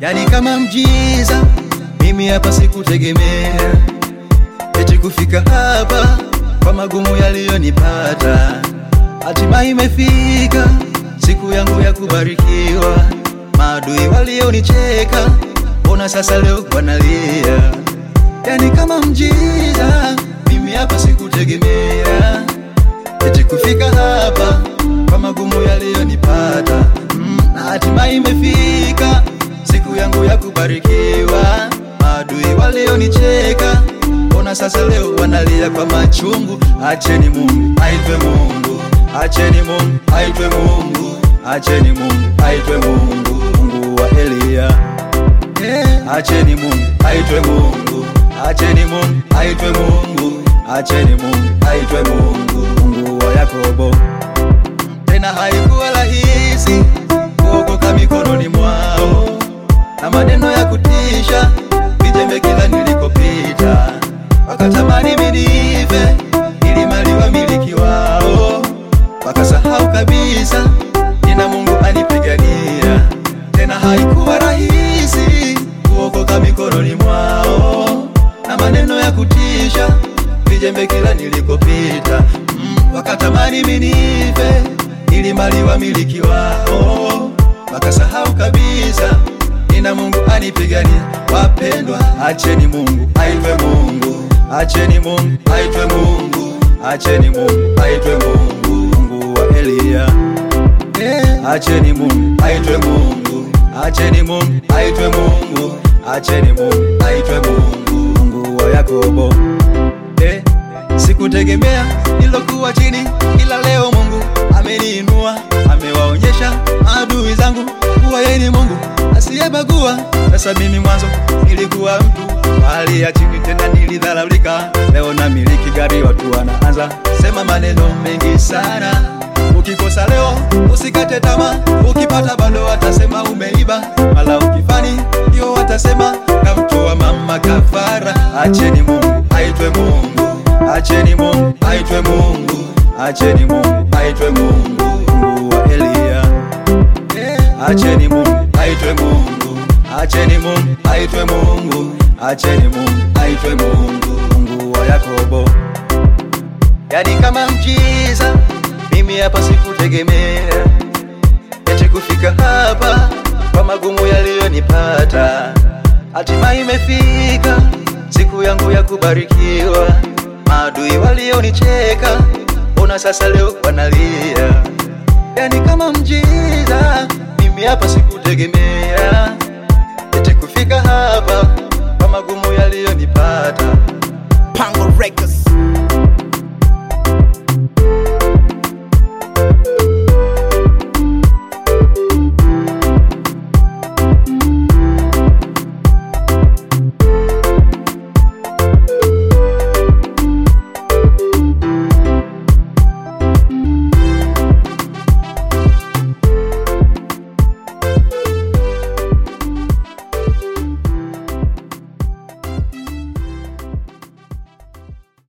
yani kama mjiza. Mimi hapa sikutegemea eti kufika hapa kwa magumu yaliyonipata, hatimaye imefika siku yangu ya kubarikiwa. Maadui walionicheka, mbona sasa leo wanalia? Yani kama mjiza, mimi hapa sikutegemea eti kufika hapa kwa magumu yaliyonipata, mm, na hatimaye imefika siku yangu ya kubarikiwa. Maadui walionicheka, mbona sasa leo wanalia kwa machungu? Acheni Mungu aitwe Mungu, acheni Mungu aitwe Mungu, acheni Mungu aitwe Mungu, Mungu wa Eliya. Eh, acheni Mungu aitwe Mungu, acheni Mungu aitwe Mungu, acheni Mungu aitwe Mungu, Mungu wa Yakobo. Tena haikuwa rahisi kuokoka mikononi mwao na maneno ya kutisha, vijembe kila nilikopita, wakatamani minive ili mali wamiliki wao, wakasahau kabisa nina Mungu anipigania. Tena haikuwa rahisi kuokoka mikononi mwao na maneno ya kutisha, vijembe kila nilikopita, mm, wakatamani minive ili mali wamiliki wao, wakasahau kabisa nina Mungu anipigania. Wapendwa, acheni Mungu aitwe Mungu, acheni Mungu aitwe Mungu, acheni Mungu aitwe Mungu, Mungu wa Eliya. Eh, acheni Mungu aitwe Mungu, acheni Mungu aitwe Mungu, acheni Mungu aitwe Mungu, Mungu wa Yakobo. Eh, sikutegemea nilokuwa chini, ila leo Mungu ameniinua, amewaonyesha maadui zangu kuwa yeye ni Mungu asiyebagua. Sasa mimi mwanzo nilikuwa mtu wa hali ya chini, tena nilidharaulika. Leo namiliki gari, watu wanaanza sema maneno mengi sana. Ukikosa leo usikate tamaa, ukipata bado watasema umeiba, mala ukifani ndio watasema kamtoa mama kafara. Acheni Mungu aitwe Mungu, acheni Mungu aitwe Mungu, acheni Mungu aitwe Mungu, Mungu wa Eliya. Acheni Mungu aitwe Mungu, acheni Mungu aitwe Mungu, acheni Mungu aitwe Mungu, Mungu wa Yakobo. Yani kama mjiza, mimi hapa sikutegemea eti kufika hapa kwa magumu yaliyonipata, hatimaye imefika siku yangu ya kubarikiwa. Maadui walionicheka, mbona sasa leo wanalia? Yani kama mjiza, mimi hapa sikutegemea eti kufika hapa kwa magumu yaliyonipata. Pango Records.